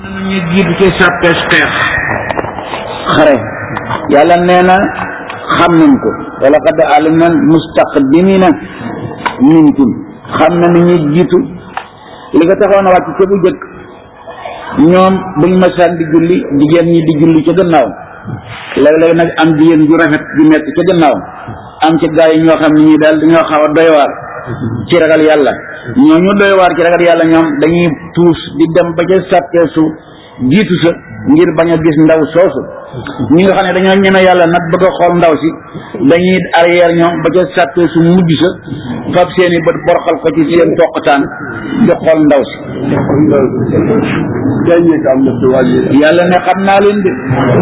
ñu jiitu ci sàppees xeex xare yàlla nee na xam nañ ko wala qad alimna mustaqdimina minkum xam na ni ñuy jiitu li nga taxoon a wàcc ca bu jëkk ñoom buñ masaan di julli jigéen ñi di julli ca gannaaw léeg-léeg nag am jigéen ju rafet ju nekk ca gannaaw am ci gaa yi ñoo xam ne ñi daal dañoo xaw a doy waar ci ragal yàlla ñoo ñu doy waar ci ragal yàlla ñoom dañuy tuus di dem ba ca sàppeesu jiitu sa ngir bañ a gis ndaw soosu ñi nga xam ne dañoo ñeme yàlla nag bëgg a xool ndaw si dañuy arrière ñoom ba ca sàppeesu mujj sa fab seeni bët borxal ko ci seen toqataan di xool ndaw si yàlla ne xam naa leen de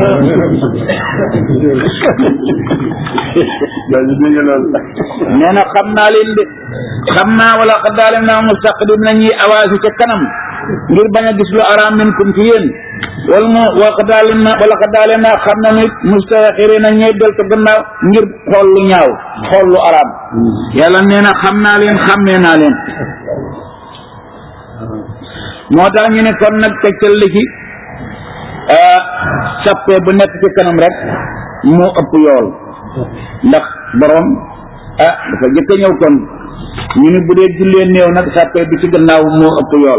nee na xam naa leen de xam naa wala xaddaale naa mustaqdim na ñuy awaasi ca kanam ngir bañ a gis lu araam minkum ci yéen wala mu wa xaddaale na wala xaddaale naa xam na nit mustaxiri na ñuy del ca gannaaw ngir xool lu ñaaw xool lu araam yàlla nee na xam naa leen xàmmee naa leen moo tax ñu ne kon nag tegtal li ci sappe bu nekk ci kanam rek moo ëpp yool ndax borom ah dafa jëkk a ñëw kon ñu ni bu dee jullee néew nag sappe bi ci gannaaw moo ëpp yool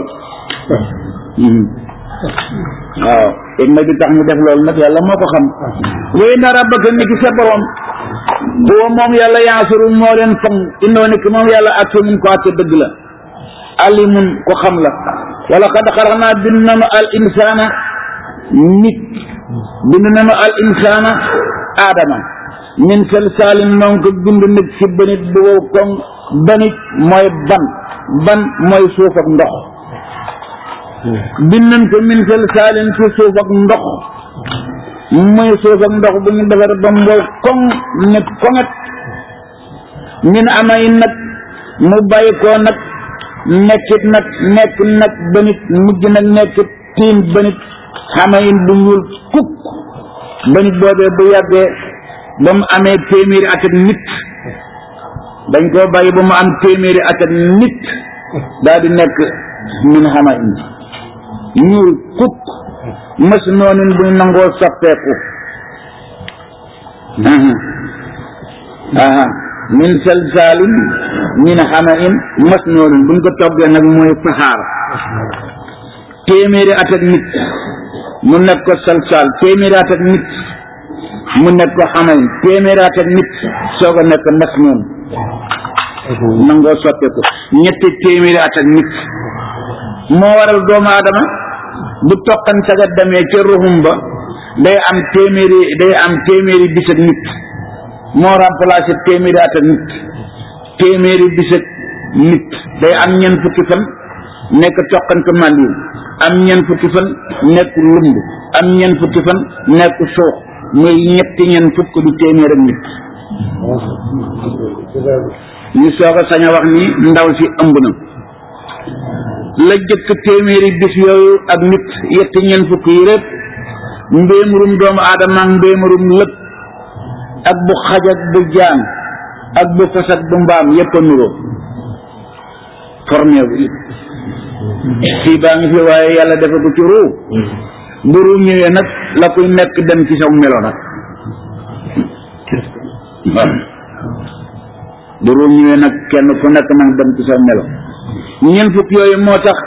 waaw ma bi tax ñu def loolu nag yàlla moo ko xam wéy na rabbaka ni ki sa borom boo moom yàlla yaasuru moo leen fang indoo ni ki moom yàlla ak mun ko àtte dëgg la alimun ko xam la wala xad xalaqnaa bind nanu al insaana nit bind nanu al insaana aadama min salsaalin noon ko bind nit ci banit bu wow koŋ banit mooy ban ban mooy suuf ak ndox bind nañ ko min salsaalin ci suuf ak ndox mooy suuf ak ndox bu ñu defar ba mu wow koŋ ne koŋet min amay nag mu bàyyi koo nag nekkit nag nekk nag ba nit mujj nag nekk tiin ba nit xama in bu ñuul kukk ba nit boobee bu yàggee ba mu amee téeméeri at ak nit dañ koo bàyyi ba mu am téeméeri at ak nit daal di nekk min xama in ñuul kukk mas noonin buñ nangoo soppeeku aha min salsaalin min xama in masnoonin buñ ko toggee nag mooy saxaar téeméeri at ak nit mu nekk ko salsaal téeméeri at ak nit mu nekk ko xama in téeméeri at ak nit soog a nekk masnoon nangoo soppeeku ñetti téeméeri at ak nit moo waral doomu aadama bu toqan saga demee ca ruxum ba day am téeméeri day am téeméeri bis ak nit moo remplacé téeméeri at ak nit téeméeri bis ak nit day am ñeent fukki fan nekk toqante màndiw am ñeent fukki fan nekk lumb am ñeent fukki fan nekk suux muy ñetti ñeent fukk du téeméer ak nit ñu soog a sañ a wax ni ndaw si ëmb na la jëkk téeméeri bis yooyu ak nit yetti ñeent fukk yi rek mbéemurum doomu aadama ak mbéemurum lëg ak bu xaj ak bu jaan ak bu fas ak bu mbaam yépp a nuroo formé bi fii baa ngi fi waaye yàlla defe ko ci ruu bu ruu ñëwee nag la koy nekk dem ci saw melo nag waaw bu ruu ñëwee nag kenn ku nekk nag dem ci saw melo ñeent fukk yooyu moo tax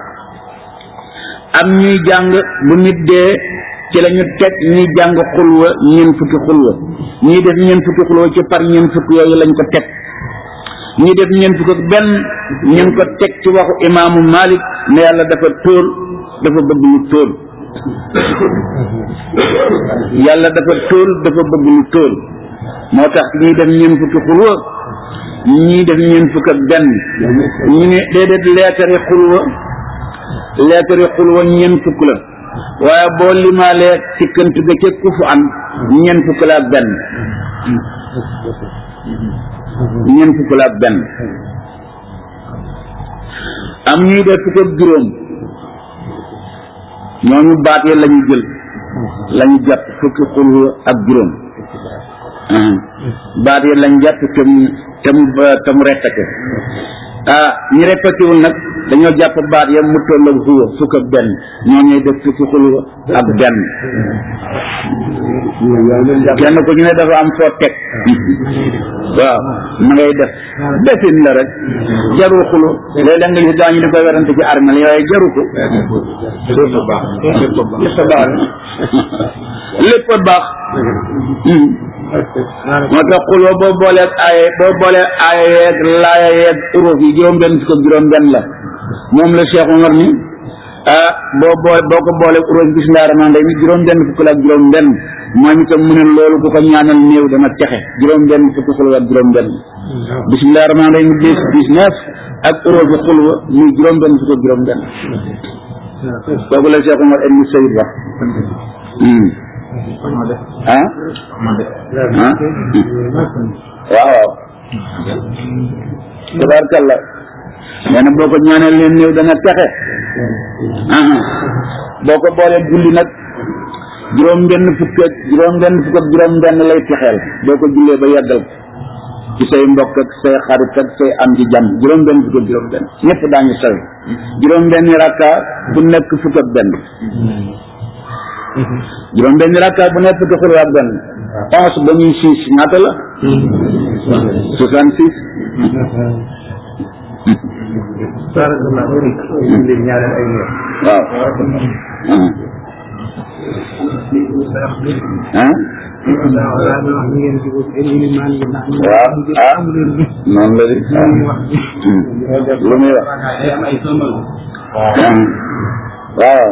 am ñuy jàng bu nit dee ci la ñu teg ñuy jàng xulwa ñeent fukki xulwa ñuy def ñeent fukki xulwa ci par ñeent fukki yooyu lañ ko teg ñuy def ñeent fukk ak benn ñu ngi ko teg ci waxu imaamu Malik ne yàlla dafa tóol dafa bëgg lu tóol yàlla dafa tóol dafa bëgg lu tóol moo tax ñuy def ñeent fukki xulwa ñuy def ñeent fukk ak benn ñu ne déedéet leetari xulwa leetari xulwa ñeent fukk la waaye boo limaalee sikkant ga ca kufu an ñeent fukk la ak benn ñeent fukk la ak benn am ñuy def fukk ak juróom ñooñu baat yi lañu jël lañu jàpp fukki xulwa ak juróom baat yi lañ jàpp te mu te mu te mu rettake ah ñi répété wul nag dañoo jàpp baat ya mu toll ak huwa fukk ak benn ñoo ñuy def fukki xulwa ak benn kenn ku ñu ne dafa am foo teg waaw ma ngay def defin la rek jarul xulu léeg-léeg nga gis daañu di koy werante ci armel yooyu jaru ko lépp a baax moo tax xulwa boo booleeg aaye boo booleeg aaye yeeg laaya yeeg uruf yi juróom benn fukk ak juróom benn la moom la Cheikh Omar ni ah boo boole boo ko booleeg uruf bismillah rahmaan rahim juróom benn fukk la ak juróom benn moom itam mu ne loolu ku ko ñaanal néew dana texe juróom benn fukk xulwa ak juróom benn bismillah rahmaan rahim dix dix-neuf ak uruf xulwa muy juróom benn fukk ak juróom benn kooku la Cheikh Omar ibn Sayyid wax ah ah waaw waaw tabaarkalla nee na boo ko ñaanal leen néew dana texe ah boo ko boolee julli nag juróom benn fukk ak juróom benn fukk ak juróom benn lay texeel boo ko jullee ba yàggal ci say mbokk ak say xarit ak say am ci jàmm juróom benn fukk ak juróom benn ñëpp daañu sawe juróom benn rakka bu nekk fukk ak benn juróom benn rakka bu nekk fukk xulwa ak benn onze ba muy six ñaata la soixante six waaw ah waaw ah noonu la di lu muy wax waaw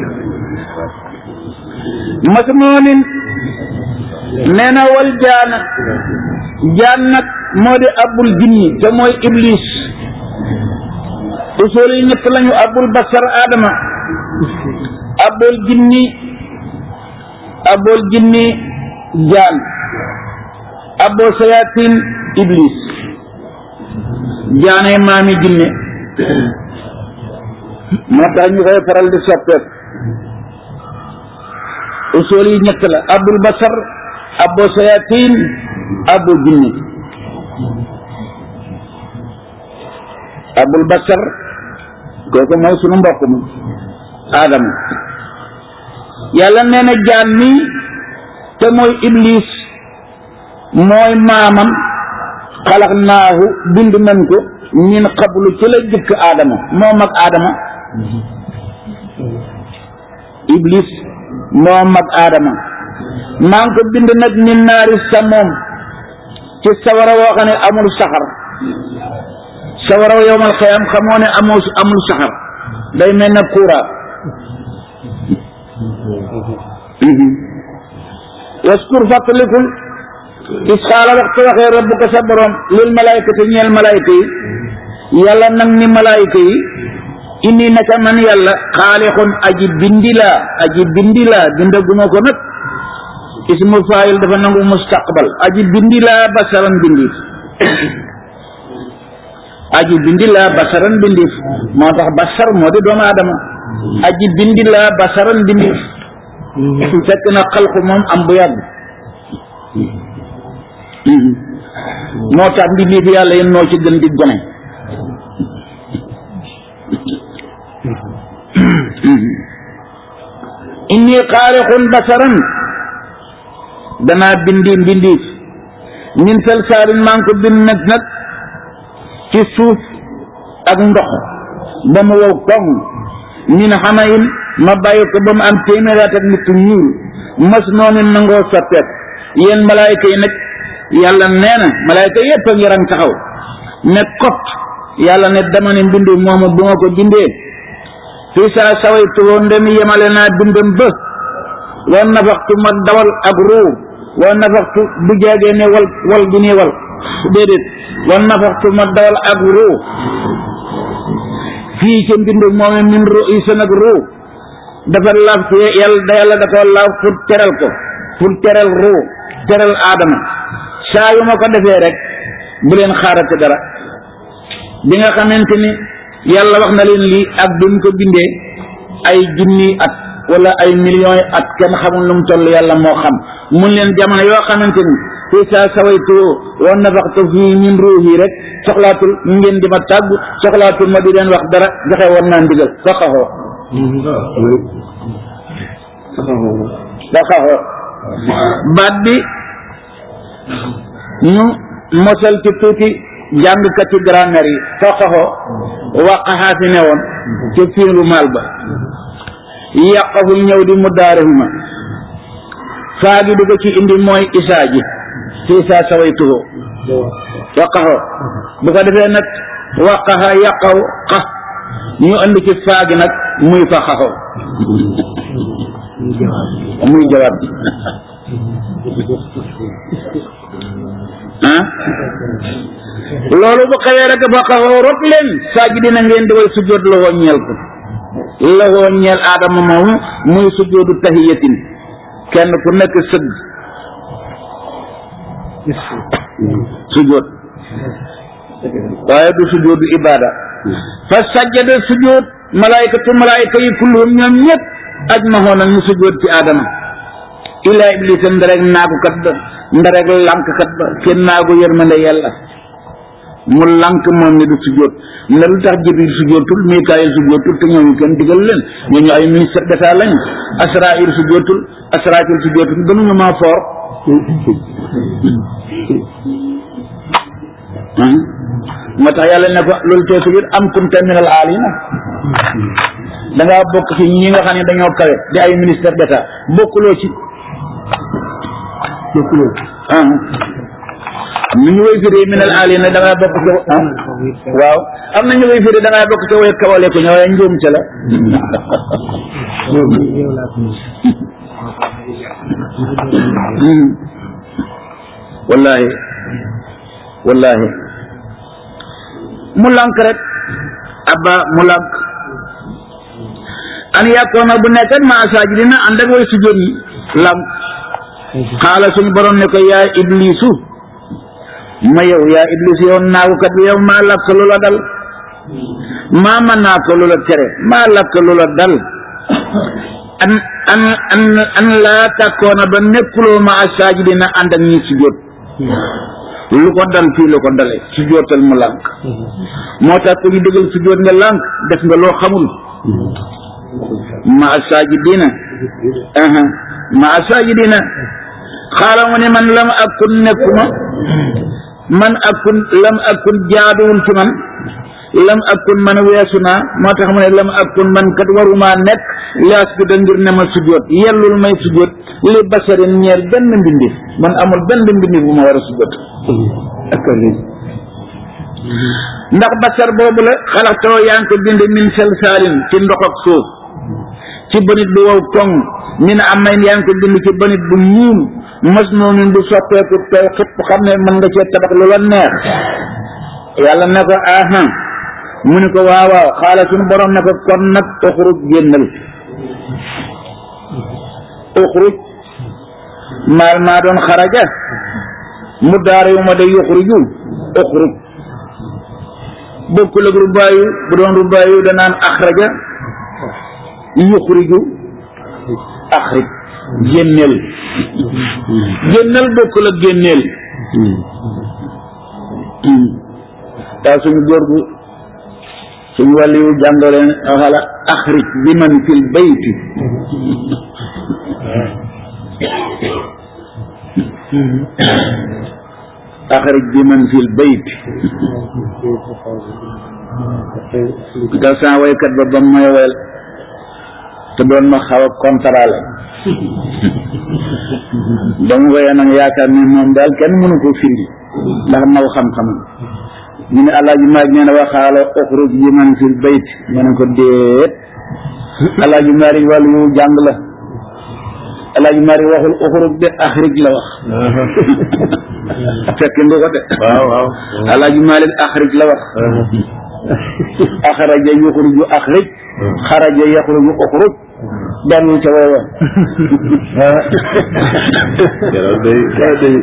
masnoonin nee na wal jaana jaan nag moo di abul jinni te mooy iblis usul yi ñett lañu abul basar adama abul jinni abul jinni jaan abul sayatin iblis jaanay maami jinne moo tax ñu koy faral di soppeeku usul yi ñett la abul basar abul sayatin abul jinni abul basar kooku mooy sunu mbokk mi aadama yàlla nee na jaan mi te mooy iblis mooy maamam xalax naahu bind nañ ko min xablu ci la jëkk aadama moo mag aadama iblis moo mag aadama maa ngi ko bind nag min naari sa moom ci sawara woo xam ne amul saxar sawara yowmal xiyam xamoo ne amoo amul saxar day mel ne kuura waskur fàttalikul is xaala waxtu waxee rabbuka sa borom lil malaykati ñeel malayka yi yàlla nag ni malayka yi inni naka man yàlla xaalixun aji bindi laa aji bindi laa bindaguma ko nag ismu faayil dafa nangu mustaqbal aji bindi laa basaran bindiif aji bindi laa basaran bindiif moo tax basar moo di doomu aadama aji bindi laa basaran bindiif fekk na xalqu moom am bu yàgg moo tax mbindiif yàlla yéen noo ci gën di gone inni xaarixun basaran danaa bindi mbindiif min salsaalin maa ngi ko bind nag nag ci suuf ak ndox ba mu wow koŋ min xamayin ma bàyyi ko ba mu am téeméeraat ak nit ñuul mas noonu nangoo soppeek yéen malaayka yi nag yàlla nee na malaayka yépp a ngi rang taxaw ne kot yàlla ne dama ne mbindu moomu bu ma ko bindee fii saa sawaytu woon ndem yemale naa bindam ba wa nafaxtu ma dawal ak ruu wa nafaxtu bu jaagee ne wal wal gi nii wal déedéet wa nafaxtu ma dawal ak ruu fii ca mbindu moomu min ru yi sa nag ruu dafa laaf ci yàlla da yàlla da ko laaf pour teral ko pour teral ruu teral aadama saa yu ma ko defee rek bu leen xaarate dara bi nga xamante ni yàlla wax na leen lii ak bi mu ko bindee ay junni at wala ay millions yi at kenn xamul lu mu toll yàlla moo xam mun leen jamono yoo xamante ni fii saa sawaytu wa nafaxtu fii min ruuhi rek soxlaatul ngeen di ma tàgg soxlaatul ma di leen wax dara joxe woon naa ndigal faqaxoo faqaxoo baat bi ñu mosal ci tuuti jàngkati grammaire yi faqaxoo waqaxaa fi ne woon ci fiilu maal ba yàqaful ñëw di mu daarihuma faa gi di ko ci indi mooy isaa ji fii saa sawaytuhu waqaxoo bu ko defee nag waqaxa yàqaw xa ñu andi ci faa gi nag muy fa xaxoo muy jawaab bi ah loolu bu xewee rek fa xaxoo rot leen saa ji dina ngeen di way sujjóot la woo ñeel ko la woo ñeel aadama moomu muy sujjóotu tahiyatin kenn ku nekk sëgg sujjóot waaye du sujjóotu ibada fa sajjada sujjóot malaayikatu malaayika yi kulluhum ñoom ñëpp ajmahoon ñu sujjóot ci aadama ilaa iblisa ndarek naagukat ba ndarek lànkkat ba kenn naagu yërmande yàlla mu lànk moom ni du sujjóot ne lu tax jibril sujjóotul mikaayil sujjóotul te ñooñu kenn digal leen ñooñu ay ministre d'état lañu asrail sujjóotul asrafil sujjóotul gënuñu maa foor moo tax yàlla ne ko loolu tee sujjóot am kunta minal aalina da ngaa bokk ci ñi nga xam ne dañoo kawe di ay ministre d'état bokkuloo ci bokkuloo ah am na ñu koy firi minal aalina da ngaa bokk ci ah waaw am na ñu koy firi da ngaa bokk ci way kawale ko ñëwee njuum ca la wallahi wallahi mu lànk rek abba mu lànk an yàkkoona bu nekkat ma asaaji dina ànd ak way sujjóot ñi lànk xaala suñu borom ne ko yaa iblisu ma yow yaa iblis yow naagukat bi yow maa lakk lu la dal maa man naa ko lu la tere maa lakk lu la dal an an an an laa tàkkoona ba nekkuloo ma asaaji dina ànd ak ñi sujjóot lu ko dal fii lu ko dale sujjóotal mu lànk moo tax ku ñu dëggal sujjóot nga lànk def nga loo xamul ma asaajidiina aha ma asaajidiina xaala mu ne man lam akun nekkuma man akun lam akun jaaduwul ci man lam akun man weesu naa moo tax mu ne lam akun man kat waruma nekk laas bi da ngir ne ma sujjóot yellul may sujjóot li basarin ñeer benn mbindif man amul benn mbindif bu ma war a sujjóot ndax basar boobu la xalaxtoo yaa ngi ko bind min salsaalin ci ndox ak suuf ci bënit bu wow koŋ min amayn yaa ngi ko bind ci bënit bu ñuul mos noonin bu soppeeku tey xëpp xam ne mën nga cee tabax lu la neex yàlla ne ko aha mu ne ko waaw waaw xaala suñu borom ne ko kon nag uxruj génnal uxruj maal maa doon xaraja mu daara yu ma day yuxruju uxruj bokkul ak rubaayu bu doon rubaayu danaan axraja yuxriju axrij génneel génneel bokkul ak génneel daa suñu góor gu suñu wàllu yu jàngale waxala axrij bi man fil bayti axrij bi man fil bayt da saa waykat ba ba may wel te doon ma xaw a kontarale ba mu woyee nag yaakaar ni moom daal kenn mënu ko firi ndax naw xam-xamam ñu ne alaaji maag nee na waxaala uxruj bi man fil bayt ma ne ko déet alaaji maari wàllu yu jàng la alaaji maari waxul uxruj de axrij la wax fekk nga ko de waaw waaw alaaji maalik axrij la wax axraja yuxruju axrij xaraja yaxruju uxruj daan ca way wa keroog day keroog day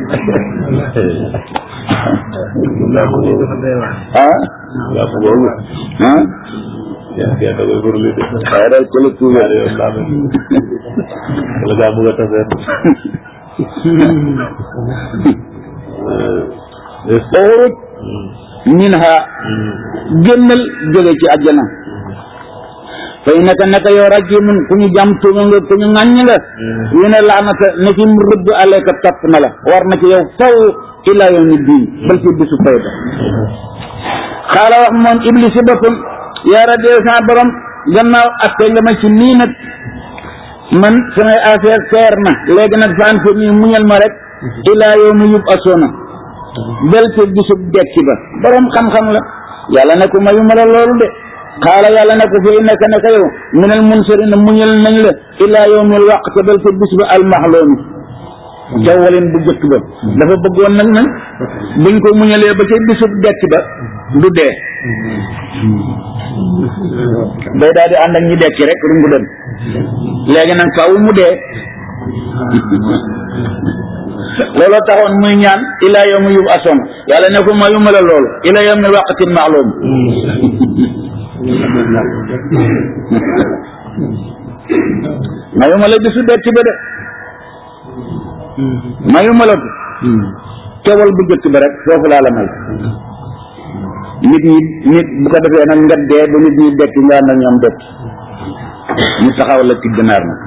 làkk boobu ah làkk boobu ah yaa yaa da koy burli de waaye daal ko la tuube ñaari yoon laa mel wala daa bëgg a taseet uxruj minha génnal jóge ci àjjana fay naka naka yow rajimun ku ñu jàm tuuma nga ku ñu ŋàññ nga yu ne laanata ne ci mu rëbb aleka topp na la war na ci yow faw ila yawmi diin bal ci bisu fay ba xaala wax moom iblis si boppam yaa rabbi sa borom gannaaw atte nga ma ci nii nag man samay affaire seer na léegi nag faan fi nii muñal ma rek ilaa yow mu yub asoona bel ci bisub dekki ba borom xam-xam la yàlla ne ko mayu ma la loolu de xaala yàlla ne ko fi nekk nekk yow minal munsarina muñal nañ la ilaa yow mil waqte bel ci bis ba almaxloomi jawwalin bu jëkk ba dafa bëggoon nag nag buñ ko muñalee ba ca bisub dekki ba du dee day daal di ànd ak ñi dekki rek lu mu dem léegi nag faaw mu dee looloo taxoon muy ñaan ilaa yawmi yub asoon yàlla ne ko mayuma la loolu ilaa yawmi waqtin ma'lum mayuma la bisu dekki ba de mayuma la ko teewal bu jëkk ba rek foofu laa la may nit ñi nit bu ko defee nag nga dee ba nit ñi dekki nga ànd ak ñoom dekki ñu taxaw la ci ganaar nag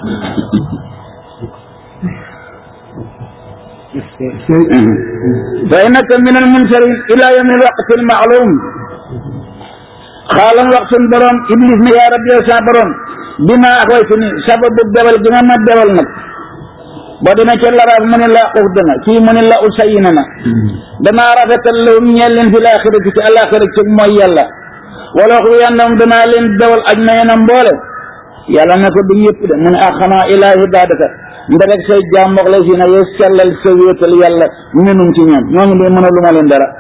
fa innaka min al munsarin ila yawmi al waqti al ma'lum xaalam wax sun borom iblis ne yaa rabbi yow sa borom bi ma axwaytu ni sababu dewal gi nga ma dewal nag boo demee ca laraaf mu ne la ux dana fii mu ne la usayina na danaa rafetal lahum ñeel leen fi laaxirati ci alaxira ci mooy yàlla wala wax yàndam danaa leen dewal aj na yena mboole yàlla ne ko du yëpp de mu ne ah xanaa ilaa ibadaka nderek say jaam wax la si na yow sellal sa wéetal yàlla menum ci ñoom ñooñu de mën a lu ma leen dara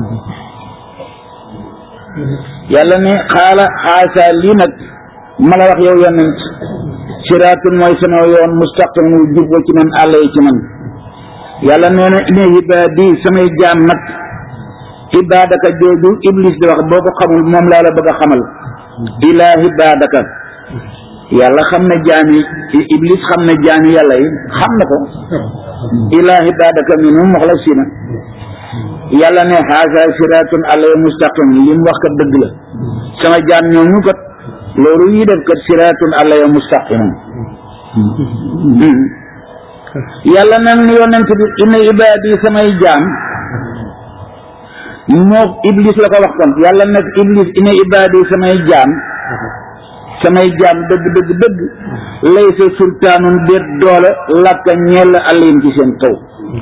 yàlla ne xaala xaasa lii nag ma la wax yow yonent siraatun mooy sama yoon mustaqim wu jub wa ci man àll yi ci man yàlla nee na ine ibaadi samay jaam nag ibaadaka jooju iblis di wax boo ko xamul moom laa la bëgg a xamal ilaa ibaadaka yàlla xam ne jaami iblis xam ne jaami yàlla yi xam na ko ilaa ibaadaka minhum muxlasina yàlla ne haasa siraatun àll yi mustaqim li mu wax kat dëgg la sama jaam ñooñu kat loolu yi def kat siraatun àlla ya mustaqimun yàlla nag ni yonent bi inna ibaadi samay jaam moo iblis la ko wax kon yàlla nag iblis inna ibaadi samay jaam samay jaam dëgg dëgg dëgg laysa sultaanun déet doole lakka ñeel alim ci seen kaw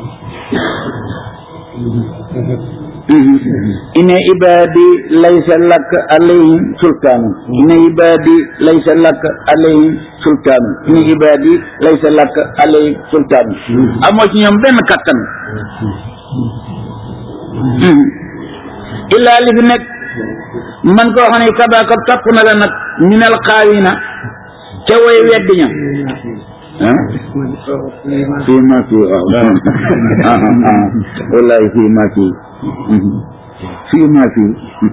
inna ibaadi laysa lak alayhim sultaanu inna ibaadi laysa lak alayhim sultaanu inna ibaadi laysa lak alayhim sultaanu amoo ci ñoom benn kattan illaa li fi nekk man koo xam ne kabaaka topp na la nag minal xaawina ca way weddi ña fii ma fii waaw wallahi fii ma fii fii ma fii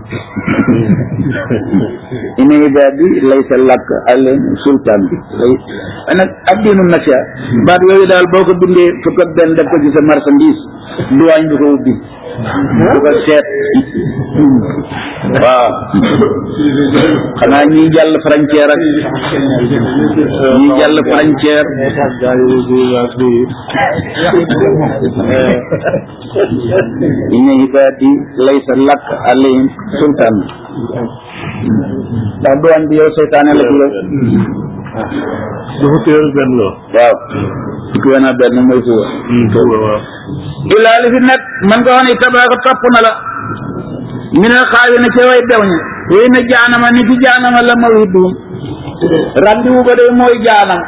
ina ibaadi laysa lak alayhim sultaan lay nag addiinu nasia baat yooyu daal boo ko bindee fukk ak benn def ko ci sa marchandise duwaañ du ko ubbi du ko seet waaw xanaa ñiy jàll frontière ak ñiy jàll frontière inna ibaadi laysa lak alayhim sultaan ndax duwaañ bi yow seytaane la ci yow du fukki yoon benn la waaw fukki yoon ak benn mooy suba suba waaw illaa li fi nekk man nga wax ne tabaaka topp na la mi ne xaawi na ca way bew ña wéy na jaanama ni ci jaanama la mawidum randiwu ba day mooy jaanam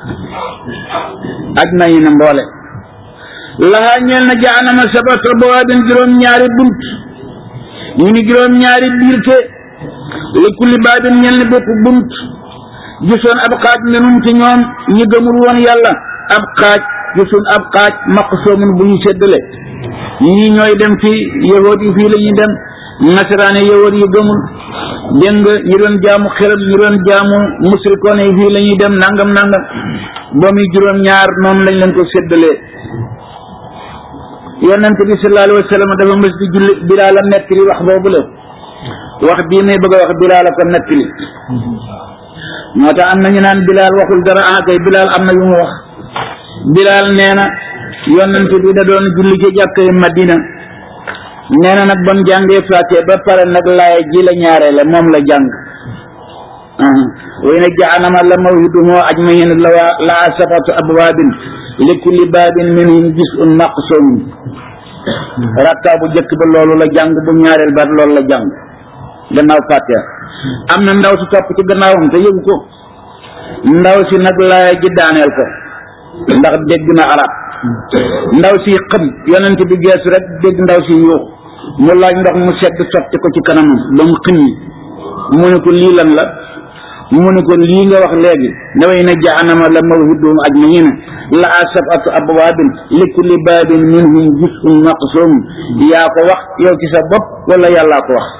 aj nañu na mboole laxaa ñeel na jaanama sabata bawaabin juróom ñaari bunt ñu ni juróom ñaari biirte li kulli baabin ñeel ni bépp bunt gisoon ab xaaj minum ci ñoom ñi gëmul woon yàlla ab xaaj gisoon ab xaaj maqsoomun bu ñu séddale ñii ñooy dem fii yahood yi fii la ñuy dem nasaraane yahood yi gëmul dégg nga ñi doon jaamu xelam ñi doon jaamu musulkoon yi fii la ñuy dem nangam nangam ba muy juróom ñaar noonu lañ leen ko séddalee yonent bi sallallahu alayhi wa sallam dafa mës di julli bilaala nettali wax boobu la wax bii may bëgg a wax bilaala ko nettali moo tax am na ñu naan bilaal waxul dara ah kay bilaal am na yu mu wax bilaal nee na yonent bi da doon julli ci jàkkay madina nee na nag bon jàngee fàtte ba pare nag laay ji la ñaareele moom la jàng way na jaanama la mawhiduhum ajmain la waa laa sabatu abwaabin li kulli baabin minhum juz'un maqsum rakka bu jëkk ba loolu la jàng bu ñaareel ba loolu la jàng gannaaw fàtte am na ndaw si topp ci gannaawam te yëgu ko ndaw si nag laay ji daaneel ko ndax dégg na arab ndaw si xëm yonent bi geesu rek dégg ndaw si yuux mu laaj ndox mu sedd sotti ko ci kanamam ba mu xim mu ne ko lii lan la mu ne ko lii nga wax léegi naway na jahanama la mawhiduhum ajmaina la sab'atu abwaabin li kulli baabin minhum juz'un maqsum yaa ko wax yow ci sa bopp wala yàllaa ko wax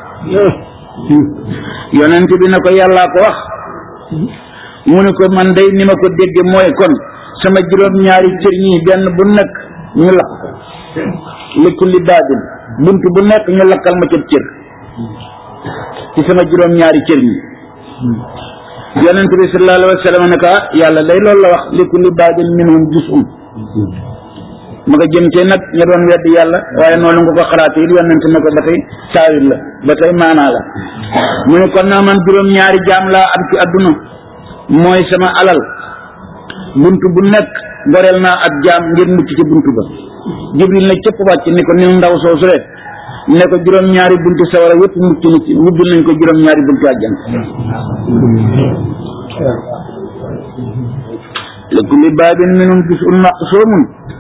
yonent bi ne ko yàllaa ko wax mu ne ko man day ni ma ko dégge mooy kon sama juróom-ñaari cër ñii benn bu nekk ñu lakk ko li kulli baabin bunt bu nekk ñu lakkal ma ca cër ci sama juróom-ñaari cër ñi yonent bi sallallahu alayhi wa sallam ne ko ah yàlla day loolu la wax li kulli baabin minhum juz'un ma nga jëm ci nag ña doon wedd yàlla waaye noonu nga ko xalaate it yonent ne ko ba tey saawir la ba tey maanaa la mu ne kon naa man juróom-ñaari jaam laa am ci adduna mooy sama alal bunt bu nekk goreel naa ak jaam ngir mucc ci bunt ba jibril na cëpp wàcc ni ko ni ndaw soosu rek ne ko juróom-ñaari buntu sawara yëpp mucc na ci wubbil nañ ko juróom-ñaari buntu àjjana li kulli baabin minhum juz'un maqsumun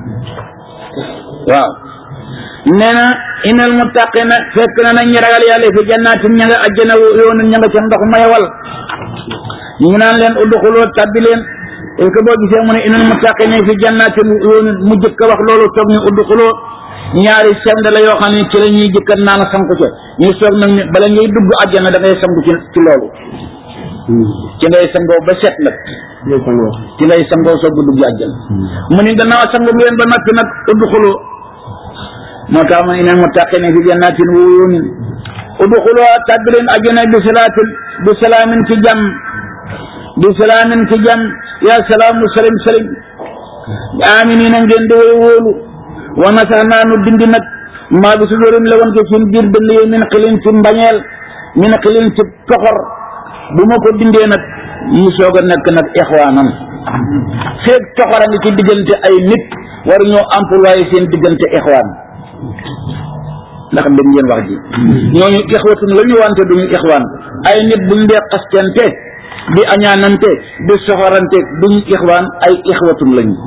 waaw nee na inal muttaqina fekk na nañ ñi ragal yàlla fi jannaatin ña nga àjjana yoonu ña nga ca ndox mayawal ñu ngi naan leen udxuloo tabbi leen est-ce que boo gisee mu ne inal muttaqina fi jannaatin yoonu mu jëkk a wax loolu toog ñu udxuloo ñaari send la yoo xam ne ci la ñuy jëkkat naan sanku ca ñu soog nag ne bala ngay dugg àjjana da ngay sangu ci ci loolu ci ngay sangoo ba set nag ci ngay sangoo soog dugg àjjana mu ni gannaaw sangu ngeen ba noppi nag udxuloo moo tax ma inal muttaqina fi jannatin wa uyunin udxuloo tàbbi leen àjjana bi salaatin bi salaamin ci jàmm bi salaamin ci jàmm yaa salaamu salim salim aminina ngeen di way wóolu wa nasaxnaa nu dindi nag maa bi su dorin la woon ko seen biir dënd yi min xilin ci mbañeel min xilin ci toxor bu ma ko dindee nag ñu soog a nekk nag ixwaanan feeg toxor a ngi ci diggante ay nit war ñoo employé seen diggante ixwaan ndax dégg ngeen wax ji ñooñu ixwatun la ñu wante duñu ixwaan ay nit buñ dee xastante di añaanante di soxorante duñu ixwaan ay ixwatun lañu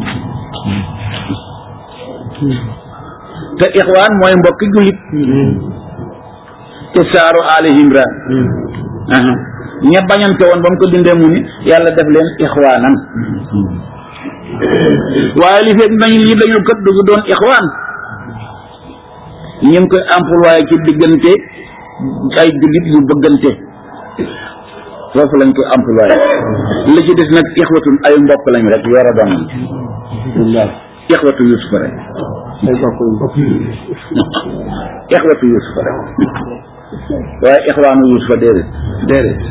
te ixwaan mooy mbokki jullit ci saaru ali imran ña bañante woon ba mu ko dindee mu ni yàlla def leen ixwaanan waaye li fekk nañ lii dañu kat dugu doon ixwaan ñu ngi koy employé ci diggante ay jullit yu bëggante foofu lañ koy employé li ci des nag ixwatun ay mbokk lañ rek yore doon ixwatu yusufa rek ixwatu yusufa rek waaye ixwaanu yusufa déedéet déedéet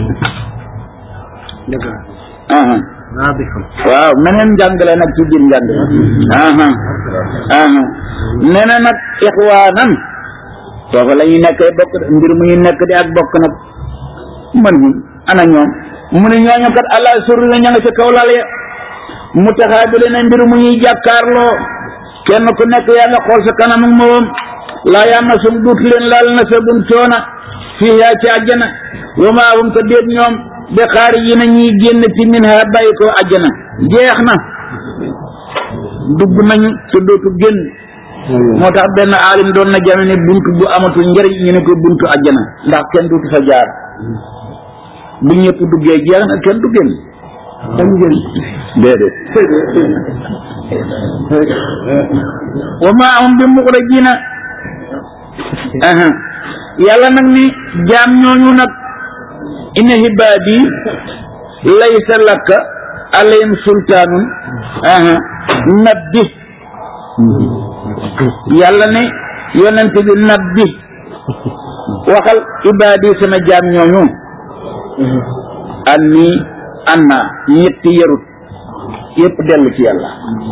aha waaw meneen njàngale nag ci biir njàng aha aha nee na nag ixwaanan foofu la ñuy nekkee bokk mbir mu ñu nekk di ak bokk nag man hum ana ñoom mu ne ñooñu kat allah surri na ña nga ca kaw lal ya mu taxaabile ne mbir mu ñuy jàkkaarloo kenn ku nekk yaa nga xool sa kanam ak moom laa yaa ma sum duut leen laal na sa bun coona fii yaa ci àjjana wa maa hum ko déet ñoom de xaari yi na ñuy génn ci min ha bàyyi ko àjjana jeex na dugg nañu te dootu génn moo tax benn aalim doon na jame ne bunt bu amatul njëriñ ñu ne ko buntu àjjana ndax kenn dootu fa jaar bu ñëpp duggee jeex na kenn du génn dañu génn déedéet wa maa hum bi muxrajina aha yàlla nag ni jaam ñooñu nag inna hibaadi laysa laka alayhim sultaanun aha nabbi yàlla ne yonent bi nabbi waxal ibaadi sama jaam ñooñu anni anna ñetti yarut yépp dellu ci yàlla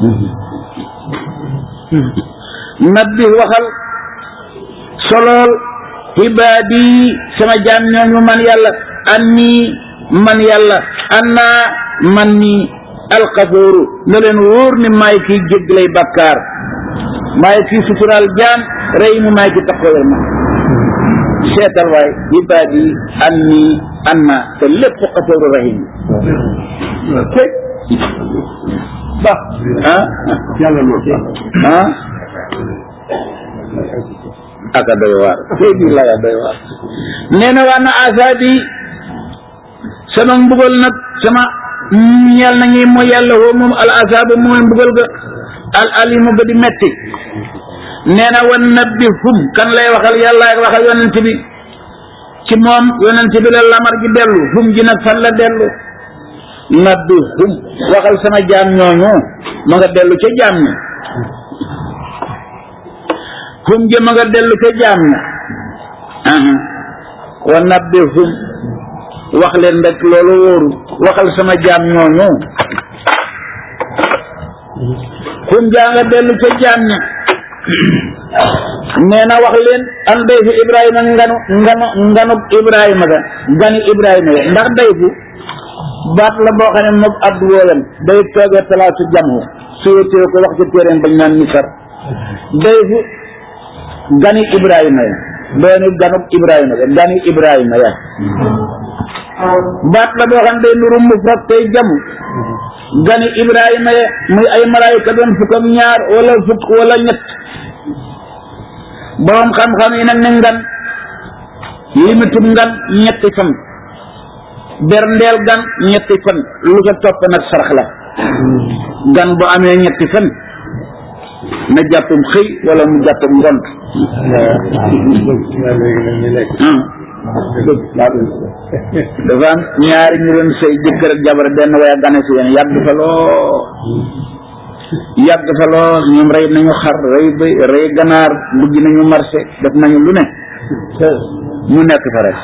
nabbi waxal solool ibaadi sama jaam ñooñu man yàlla anni man yàlla anna man ni alxafooru na leen wóor ni maay kiy jéggalay bakkaar maay kiy suturaal jaam rey mu maay ki taxawal ma seetal waay ibaadi anni anna te lépp xafooru rahim ba ah yàlla moo tax ah aka doy waar tey bii laya doy waar nee na waa na asaabi sama mbugal nag sama ñeel na ngi mooy yàlla woo moom al asaabu mooy mbugal ga al alimu ga di metti nee na wan nabbi hum kan lay waxal yàlla ak waxal yonent bi ci moom yonent bi la lamar gi dellu hum ji nag fan la dellu nabbi hum waxal sama jaam ñooñu ma nga dellu ca jaam ña hum ji ma nga dellu ca jaam ña aha wa nabbi hum wax leen rek loolu wóoru waxal sama jaam ñooñu hum jaa nga dellu ca jaam ña nee na wax leen an dayfu ibrahima nganu nganu nganub ibrahima ga gani ibrahima ga ndax dayfu baat la boo xam ne moom addu wooyam day toogee palaasu jamu suyetee ko wax ci téeréen bañ naan misar dayfu gani ibrahima ya dooni ganub ibrahima ga gani ibrahima ya baat la boo xam ne day nuru mufrad tey jamu gani ibrahima ya muy ay malaayika doon fukk ak ñaar wala fukk wala ñett boroom xam-xam yi nag ne ngan limitub ngan ñetti fan berndeel gan ñetti fan lu ko topp nag sarax la gan bu amee ñetti fan na jàppum xëy wala mu jàppum ngont dafa am ñaari ñu doon sëy jëkkër ak jabar benn way a gane si yéen yàgg fa lool yàgg fa lool ñoom rey nañu xar rey bëy rey ganaar dugg nañu marché def nañu lu ne mu nekk fa rek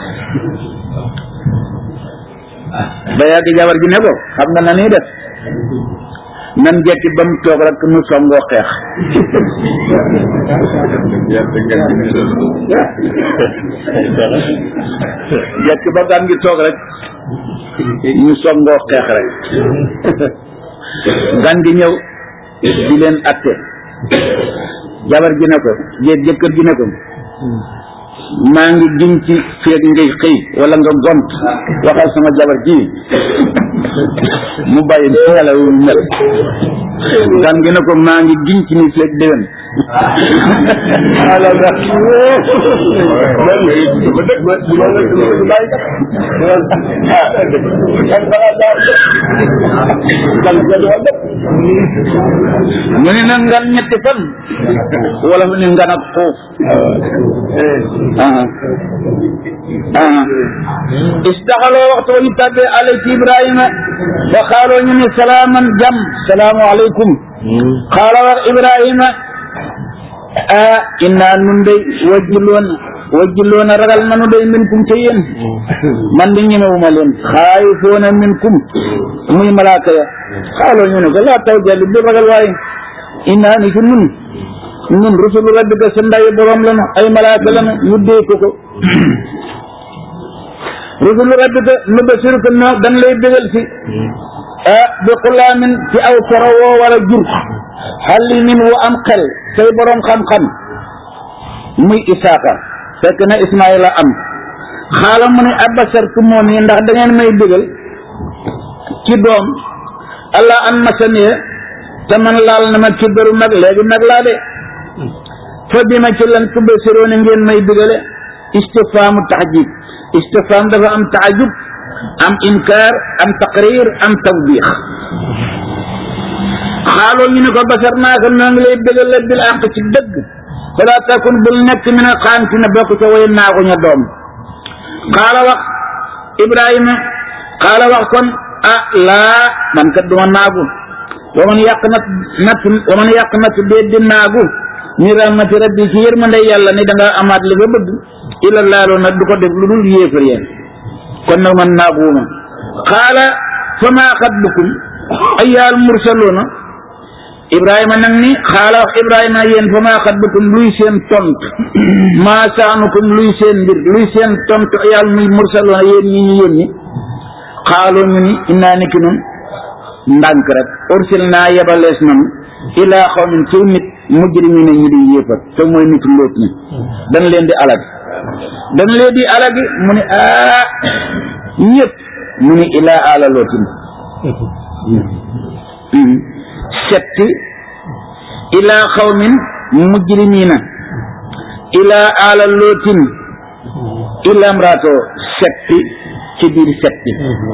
ba yàgg jabar ji ne ko xam nga na nii def nan jekki ba mu toog rek nu songoo xeex jekki ba gan gi toog rek ñu songoo xeex rek gan gi ñëw di leen atte jabar ji ne ko jéeg jëkkër ji ne ko maa ngi giñ ci feeg ngay xëy wala nga gont waxal sama jabar ji mu bàyyi xela wu mel gan gi ne ko maa ngi giñ ci ni feeg déwén ala ga mu ne na ngan ñetti fan wala mu ne ngan ak xuuf istaxaloo waxtu wa ñu tàbbee alay ci ibrahima fa xaaloo ñu ne salaaman jam salaamu aleykum xaala wax ibrahima a inna nun day wajjiloon wajjiloona ragal nanu day minkum ca yéen man di ñemewuma leen xaayifoona minkum muy malaaka ya xaaloo ñu ne ko laa taw jalli bu ragal waaye inna ni ki nun nun rusulu rabbika sa ndayi borom lanu ay malaaka lanu ñu dee ko ko rusulu rabbika nu basiruka no dan lay bégal si ah bi xulaamin ci aw soro woo wala jur xalli min wu am xel say borom xam-xam muy isaaka fekk na ismaila am xaala mu ne abasartu moom yi ndax da ngeen may bégal ci doom allah an masaniya te man laal na ma ci bëru mag léegi mag laa de fa bi ma ci lan tubasiroone ngeen may bigale istifaamu taxjib istifaam dafa am taajub am inkaar am taqrir am tawbiix xaaloo ñu ne ko basar naa ko noo ngi lay bigale bil àq ci dëgg fala takun bul nekk min a xaanti na bokk ca way naagu ña doom xaala wax ibrahima xaala wax kon ah laa man kat duma naagu wa man yàq nat nat wa man yàq nat dee di naagu ni rahmati rabbi ci yërmande yàlla ni da nga amaat li nga bëgg ila laaloo nag du ko def lu dul yéefar yéen kon nag man naaguuma xaala fa maa xatbukum ayyaal mursaloona ibrahima nag ni xaala wax ibrahima yéen fa maa xatbukum luy seen tont maa saanukum luy seen mbir luy seen tont ayyaal muy mursaloona yéen ñi ñu yónni xaaloo ñu ni innaa niki nun ndànk rek ursil naa yebalees nanu ilaa xawmin ciw nit mujrimina ñu di yéefar te mooy nitu lóot ñi dañ leen di alagi dañ leen di alagi mu ni aa ñëpp mu ni ilaa ala lootin setti ilaa xawmin mujrimina ilaa ala lootin ilaa mraato setti ci biir setti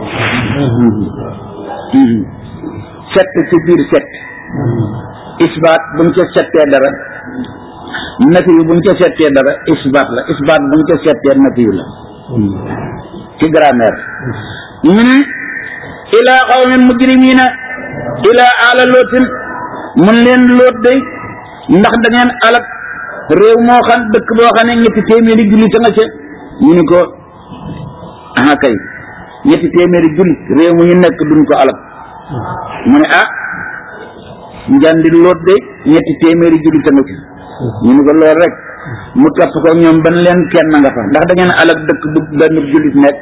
sett ci biir sett isbaat buñ ca settee dara nafi yu buñ ca settee dara isbaat la isbaat buñ ca settee nafi yu la ci grammaire ñu ne ilaa qawmin mujrimina ilaa ala lootin mun leen loot day ndax da ngeen alak réew moo xam dëkk boo xam ne ñetti téeméeri jullit a nga ca ñu ni ko ah kay ñetti téeméeri jullit réew mu ñu nekk duñ ko alak mu ne ah njandi loot de ñetti téeméeri jullit a nga ci ñu ni ko lool rek mu topp ko ñoom ban leen kenn nga fa ndax da ngeen alak dëkk bu benn jullit nekk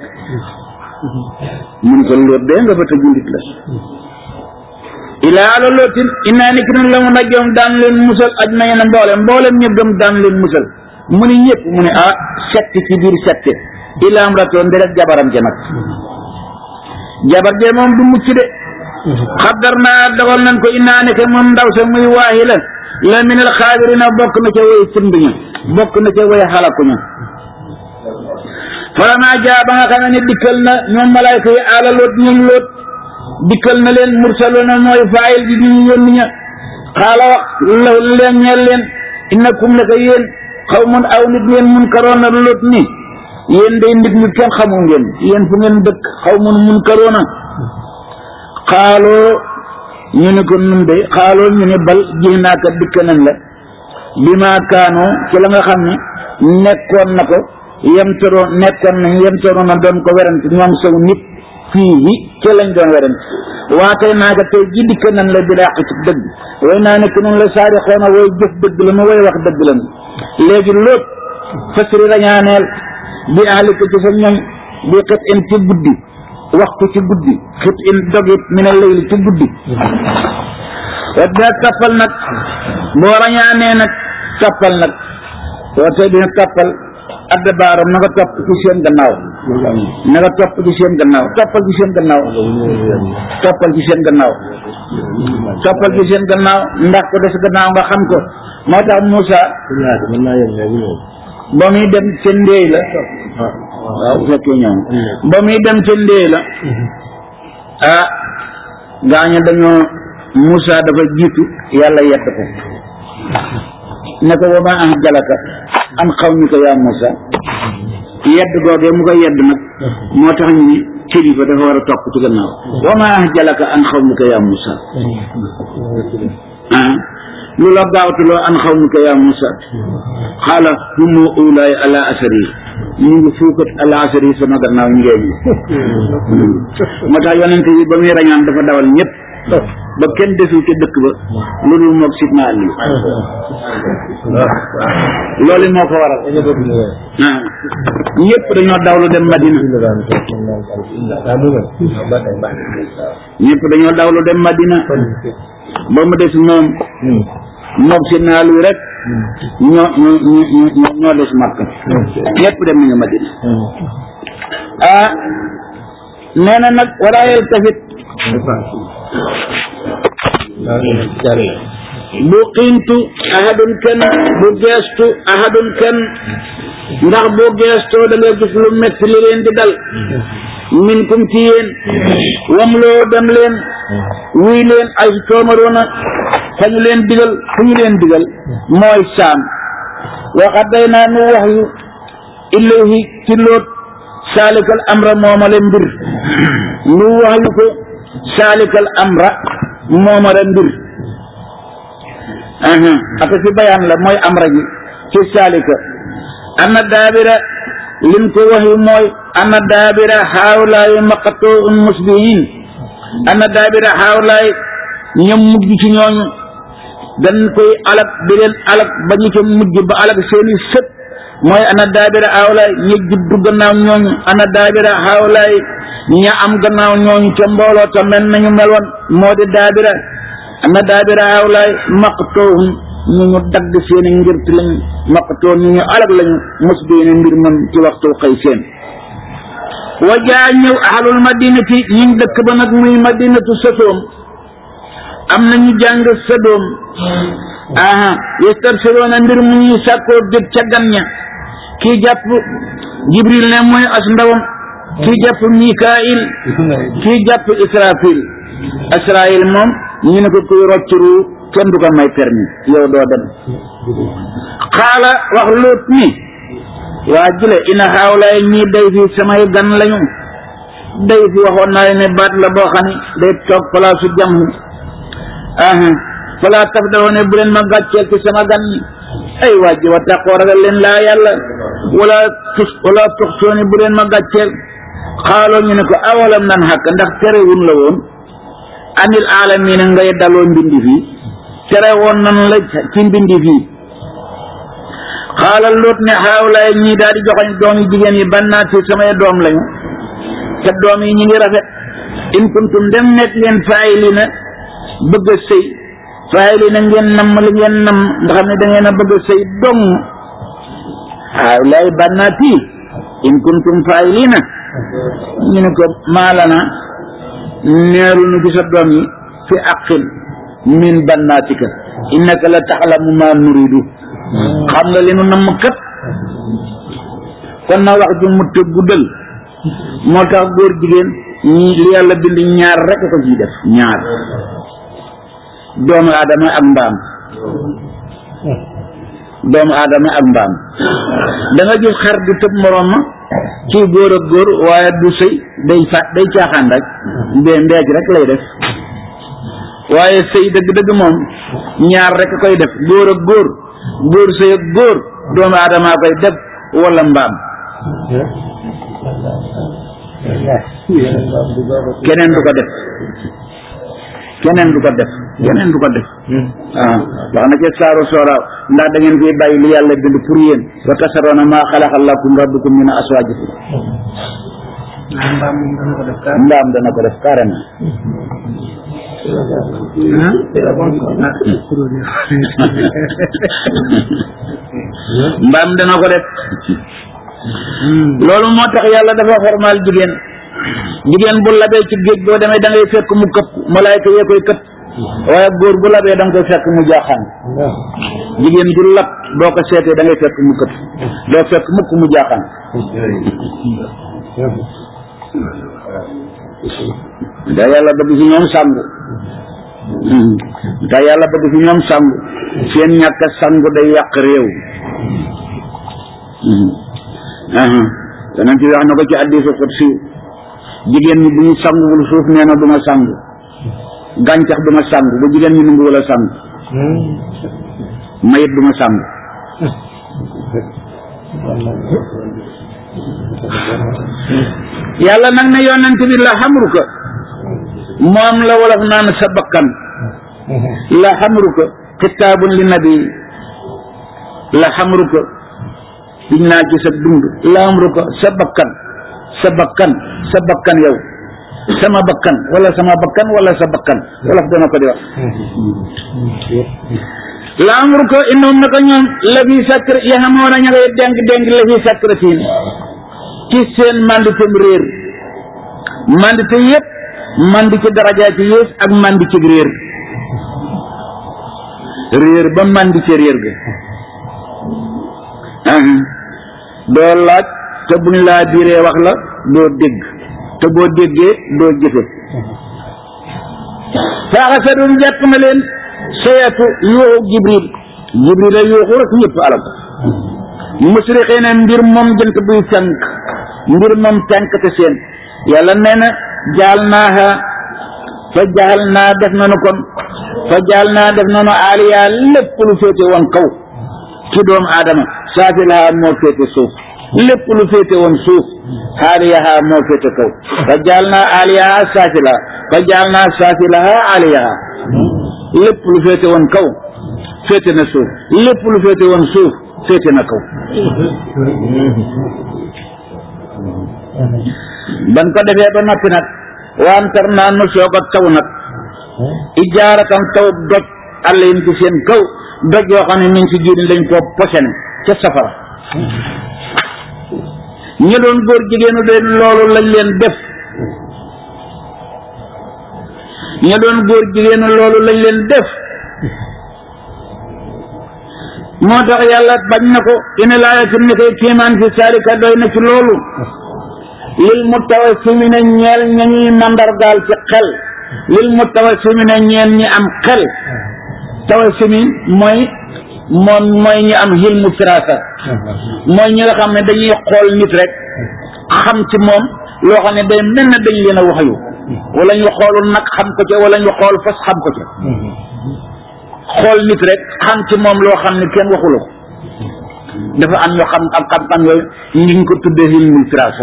mu ni ko loot de nga fa te jullit la ilaa ala lootin innaa ni ki nun la mu najjoom daan leen musal aj nañu ne mboolem mboolem ñëpp gëm daan leen musal mu ni ñëpp mu ne ah setti ci biir sette ilaam ratoo nderek jabaram ja nag jabar je moom du mucc de xaddar naa dogal nañ ko innaa ne ke moom ndaw sa muy waaxi la la minal xaabirina bokk na ca way sëmb ña bokk na ca way xalaku ña falamaa jaa ba nga xam ne dikkal na ñoom malaayka yi aala loot ñoom loot dikkal na leen mursaloona mooy faayil bi ñu yónni ña xaala wax la leen ñeel leen innakum la ko yéen xaw mun aw nit ngeen mun karoona loot ni yéen day nit ñu kenn xamu ngeen yéen fu ngeen dëkk xaw mun mun karoona xaaloo ñu ne ko nun de xaaloo ñu ne bal ji naaka dikk nañ la bi maa kaanoo ci la nga xam ne nekkoon na ko yemtaroon nekkoon nañ yemtaroon na doon ko werante ñoom saw nit fii yi ci lañ doon werante waa tey naaka tey ji dikk nañ la bi dàq ci dëgg way naa nekk noonu la saari xoona way jëf dëgg la nu way wax dëgg la nu léegi loot fasri rañaaneel bi ahlika ci sa ñoñ bi xët in ci guddi waxtu ci guddi xit in dogit mi ne layli ci guddi wa dina tappal nag boo rañaanee nag tappal nag boo tey dina tappal adda baaram na nga topp ci seen gannaaw na nga topp ci seen gannaaw toppal ci seen gannaaw toppal ci seen gannaaw toppal ci seen gannaaw ndax ko des gannaaw nga xam ko moo tax Moussa ba muy dem ca ndéey la waaw bu fekkee ñoom ba muy dem ca ndéey la ah gaaña dañoo Moussa dafa jiitu yàlla yedd ko ne ko wa ma ah jalaka an xaw ñu ko yaa Moussa yedd googee mu ko yedd nag moo tax ñu ni kilifa dafa war a topp ci gannaaw wa ma ah jalaka an xaw ñu ko yaa Moussa ah lu la gaawtuloo an xaw ñu ko yaa Moussa xaala humu ulaay ala asari ñu ngi fuukat ala asari sama gannaaw ngeen moo tax yonente yi ba muy rañaan dafa dawal ñëpp ba kenn desul ca dëkk ba lu dul moog sidna Ali loolu moo ko waral ah ñëpp dañoo dawlu dem Madina ñëpp dañoo dawlu dem Madina ba mu des moom moog sidna Ali rek ñoo ñoo ñoo ñoo des Makka ñëpp dem nañu Madina ah nee na nag waraayel tafit bu xiintu ahadun kenn bu geestu ahadun kenn ndax boo geestoo da nga gis lu metti li leen di dal min kum ci yéen wam loo dem leen wuy leen ay toomaroona fa ñu leen digal fu ñu leen digal mooy saam waxat day naa nu wax yu ilayhi ci loot saalikal amra moomale mbir nu wax yu ko saalikal amra moomale mbir aha aka fi bayaan la mooy amra ji ci saalika ana daabira lim ko waxi mooy ana daabira haawlaay maqatuun musbihin ana daabira haawlaay ñoom mujj ci ñooñu dañ koy alak di leen alak ba ñu ca mujj ba alak seeni sët mooy ana daabira haawlaay ñi juddu gannaaw ñooñu ana daabira haawlaay ña am gannaaw ñooñu ca mbooloo ta mel nañu meloon moo di daabira ana daabira haawlaay maqatuun ñu ñu dagg seeni ngirt lañu maqatoon ñu ñu alag lañu mos beene mbir moom ci waxtu xëy seen wa jaa ñëw ahlul madinati ñun dëkk ba nag muy madinatu sadoom am na ñu jàng sadoom aha yastabsiroona mbir mu ñuy sàkkoo dëgg ca gan ña kii jàpp jibril ne mooy as ndawam kii jàpp mikail kii jàpp israfil israil moom ñu ne ko kuy rocc ruu kenn du ko may permis yow doo dem xaala wax luut ni waa jile ina xaawlaay ñii day fi samay gan lañu day fi waxoon naa ne baat la boo xam ne day toog palaasu jàmm aha falaa taf dafa ne bu leen ma gàcceel ci sama gan ñi ay wàjji wa taqoo ragal leen laa yàlla wala tus wala tux sooni bu leen ma gàcceel xaaloo ñu ne ko awalam nan xàkk ndax terewun la woon anil aalamiina ngay daloo mbindi fii tere woon nanu la ci mbindi fii xaalal loot ne xaawlaay ñii daal di joxoñ doom yi jigéen yi bannaati samay doom lañu te doom yi ñi ngi rafet in kuntum dem nekk ngeen faayilina bëgg a sëy faayilina ngeen namm li ngeen namm nga xam ne da ngeen a bëgg a sëy dong xaawlaay bannaati in kuntum faayilina ñu ne ko maalana neeru nu ci sa doom yi fi aqin min bannaatika innaka la taxlamu ma nuridu xam nga li nu namm kat kon na wax ju mu te guddal moo tax góor jigéen ñi li yàlla bind ñaar rek ko ciy def ñaar doomu aadama ak mbaam doomu aadama ak mbaam da nga gis xar di tëb moroom ma ci góor ak góor waaye du sëy day fa day caaxaan rek mbee mbeej rek lay def waaye sëy dëgg-dëgg moom ñaar rek koy def góor ak góor góor sëy ak góor doomu aadama koy def wala mbaam keneen du ko def keneen du ko def keneen du ko def waaw wax na ci saaru sooraaw ndax da ngeen koy bàyyi li yàlla bind pour yéen wa tasaroona maa xalaqa lakum rabbukum min aswaajikum mbaam dana ko def carrément mbaam dana ko def loolu moo tax yàlla dafa xormaal jigéen jigéen bu labee ci géej boo demee da ngay fekk mu këpp malaayka yee koy këpp waaye góor bu labee da nga koy fekk mu jaaxaan jigéen ju lab boo ko seetee da ngay fekk mu këpp doo fekk mukk mu jaaxaan da yàlla bëgg ci ñoom sangu da yàlla bëgg ci ñoom sangu seen ñàkk sangu day yàq réew danañ ci wax na ko ci hadiisu qudsi jigéen ñi bu ñu sanguwul suuf nee na du ma sangu gàncax du ma sangu bu jigéen ñi nangu wala sangu mayit du ma sangu yàlla nag ne yonent bi la xamruka moom la wolof naan sa bakkan la xamruka kitaabun li nabi la xamruka diñ naa ci sa dund la xamruka sa bakkan sa bakkan sa bakkan yow sama bakkan wala sama bakkan wala sa bakkan wolof dana ko di wax la amruka innahum naka ñoom la fi sakr yaxamoon a ña ngay dénk dénk la fi sakratin ci seen manditem réer mandite yëpp mandi ci daraja ci yées ak mandi ci réer réer ba mandi ci réer ga doo laaj te buñ laa biiree wax la doo dégg te boo déggee doo jëfe faaxa sa doon jàpp na leen sayatu yuuxu jibril jibril a yuuxu rek ñëpp alal musriqee ne mbir moom jënt buy fenk mbir moom fenk te seen yàlla nee na jaal naaha fa jaal naa def nanu kon fa jaal naa def noonu aaliyaa lépp lu féete woon kaw ci doomu aadama saafilaha moo féete suuf lépp lu féete woon suuf aaliyaha moo féete kaw fa jaal naa aaliyaha saafilaha fa jaal naa saafilaha aaliyaha lépp lu féete woon kaw féete na suuf lépp lu féete woon suuf féete na kaw ban ko defee ba noppi nag wantar naa nu soog a taw nag ijaaratan taw doj àll yi ci seen kaw doj yoo xam ne mi ngi ci jiir lañ koo posene ca safara ñi doon góor jigéenu leen loolu lañ leen def ñi doon góor jigéenu loolu lañ leen def moo tax yàlla bañ na ko ina laayatin ni koy kiimaan fi saalika doy na ci loolu lil mutawasimina ñeel ña ñuy mandargaal ci xel lil mutawasimina ñeel ñi am xel tawasimi mooy moom mooy ñi am hilmu firasa mooy ñi nga xam ne dañuy xool nit rek xam ci moom loo xam ne day mel ne dañ leen a wax yu wala ñu xoolul nag xam ko ca wala ñu xool fas xam ko ca xool nit rek xam ci moom loo xam ne kenn waxula ko dafa am ñoo xam am xam-xam yooyu ñu ngi ko tuddee hilmul firasa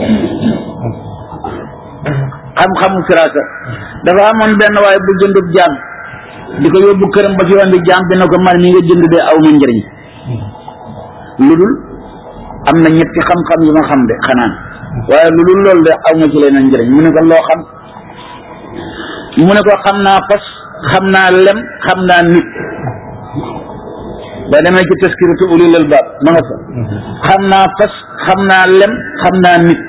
xam-xamu firasa dafa amoon benn waaye bu jëndub jaam di ko yóbbu këram ba ci yoon bi jaam bi na ko man mi nga jënd de aw ma njëriñ lu dul am na ñetti xam-xam yu ma xam de xanaan waaye lu dul loolu de aw ma ci leneen njëriñ mu ne ko loo xam mu ne ko xam naa fas xam naa lem xam naa nit ba demee ci taskiratu ulil albaab ma nga fa xam naa fas xam naa lem xam naa nit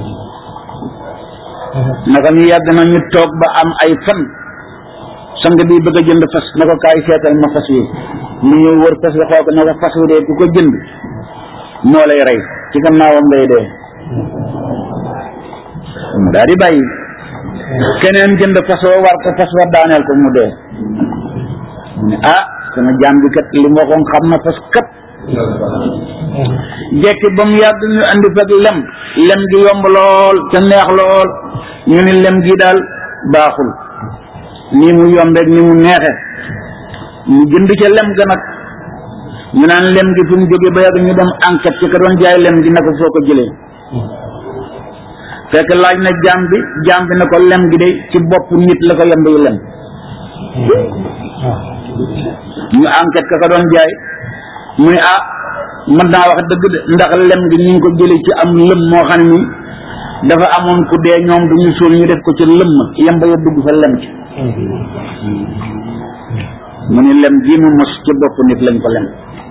naka ñu yàgg na ñu toog ba am ay fan sang bi bëgg a jënd fas na ko kaay seetal ma fas wi mu ñëw wër fas wi xool ko na ko fas wi dee ku ko jënd moo lay rey ci gannaawam ngay dee mu daal di bàyyi keneen jënd fas wa war ko fas wa daaneel ko mu dee mu ne ah sama jaam bi kat li mu waxoon xam na fas kat jekki ba mu yàgg ñu andi fekk lem lem gi yomb lool te neex lool ñu ni lem gi daal baaxul nii mu yombeeg ni mu neexe ñu jënd ca lem ga nag ñu naan lem gi fu mu jógee ba yàgg ñu dem enquête ci ka doon jaay lem gi na ko foo ko jëlee fekk laaj na jaam bi jaam bi na ko lem gi de ci bopp nit la ko yemb yu lem ñu enquête ka ka doon jaay mu ne ah mën naa wax dëgg de ndax lem gi ñu ngi ko jëlee ci am lëm moo xam ne dafa amoon ku dee ñoom du ñu suul ñu def ko ci lëmm yemba ya dugg fa lem ci mu ni lem gii mu mos ci bopp nit lañ ko lem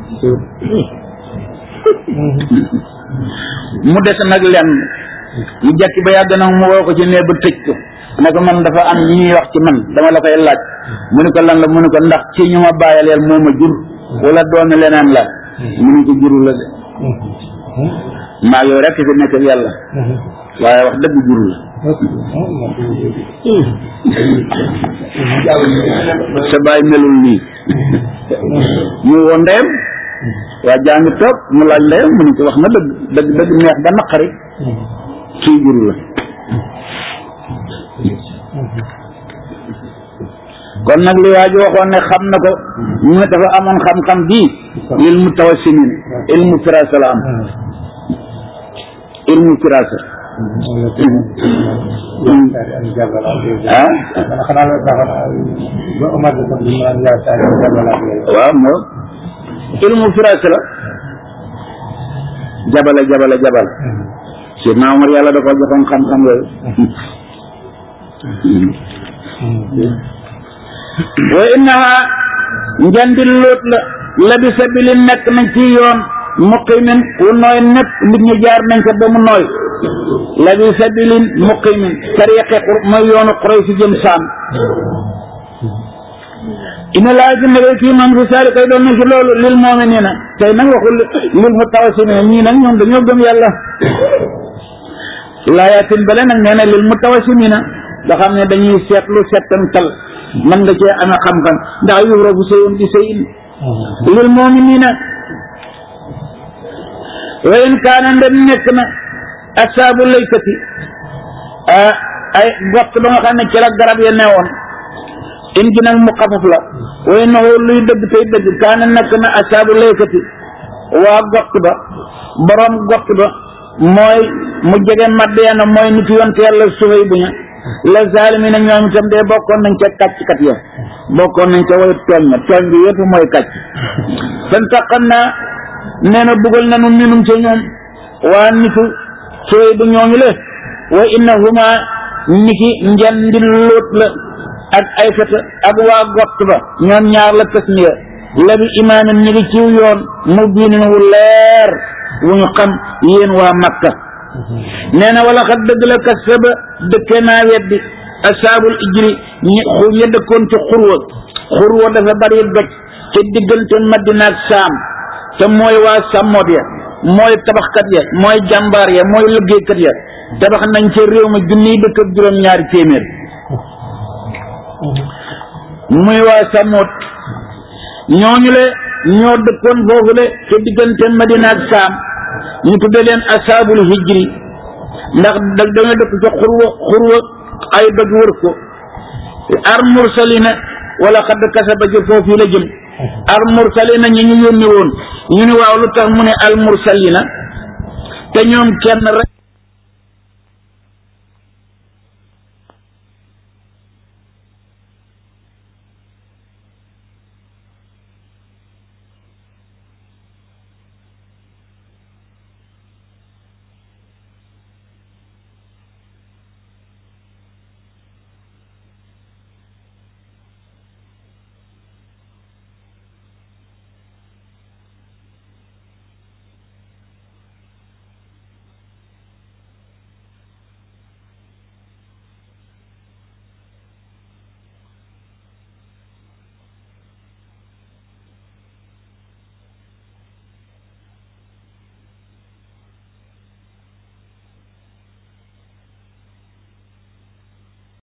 mu des nag lenn mu jekki ba yàgg nag mu woo ko ci nee ba tëj ko ne ko man dafa am ñuy wax ci man dama la koy laaj mu ni ko lan la mu ni ko ndax ci ñu ma bàyyaleel moo ma jur wala doomi leneen la mu ni ko juru la de maa yow rekk fi nekk yàlla waaye wax dëgg juru la sa baay melul nii mu woo ndeyam waa jaa ngi toog mu laaj ndeyam mu ni ko wax na dëgg dëgg dëgg neex ba naqari kii juru la kon nag li waa ji waxoon ne xam na ko ñu ne dafa amoon xam-xam bii ilmu tawassimin ilmu firasa la am ilmu firasa ah waaw moo ilmu firasa la jabala jabala jabala Seydina Omar yàlla da ko joxoon xam-xam yooyu wa innaha njandi lóot la labi sabili nekk nañ ci yoon muqimin wu nooy nekk nit ñi jaar nañ ko ba mu nooy labi sabilin muqimin tariqe mooy yoonu xuray si jëm saam ina laa ci nege kii man fi saari kay doon na ci loolu lil mu'minina tey nag waxul lil mutawasimina ñii nag ñoom dañoo gëm yàlla laayatin bale nag nee na lil mutawasimina nga xam ne dañuy seetlu settantal man nga cee amee xam-xam ndax yuhrabu shay'un bi shay'in lil mu'minina wa in kaana ndem nekk na asaabu laykati ay gott ba nga xam ne ci la garab ya newoon in gi nag mu xafaf la way naxoo luy dëgg tey dëgg kaana nekk na asaabu laykati waa gott ba borom gott ba mooy mu jege Madiyana mooy nit yonte yàlla sufay bu ña la zaalimi na ñoom itam de bokkoon nañ ca kàcckat ya bokkoon nañ ca way tooñ ma tooñ bi yëpp mooy kàcc fantaqam naa nee na buggal nanu minum ca ñoom waa nitu sufay bu ñooñu le wa innahuma niki njandi lóot la ak ay feta ak waa gott ba ñoom ñaar la tasmiya la bi imaamin ñi ngi ciw yoon mu biinin wu leer wu ñu xam yéen waa makka nee na wala xat dëgg la kasaba dëkkee naa weddi asaabul ijri ñi xu ña dëkkoon ci xurwa xurwa dafa bari doj te diggante madina ak saam te mooy waa sàmmoot ya mooy tabaxkat ya mooy jàmbaar ya mooy liggéeykat ya tabax nañ ca réew ma junniy dëkk ak juróom-ñaari téeméer muy waa sàmmoot ñooñu le ñoo dëkkoon foofu le te diggante madina ak saam ñu tudde leen asaabul hijri ndax da dañoo dëkk ca xurwa xurwa ay doj wër ko ar mursalina wala xadd kasaba ji foofu la jëm al mursalina ñi ñu yónni woon ñu ni waaw lu tax mu ne al mursalina te ñoom kenn rek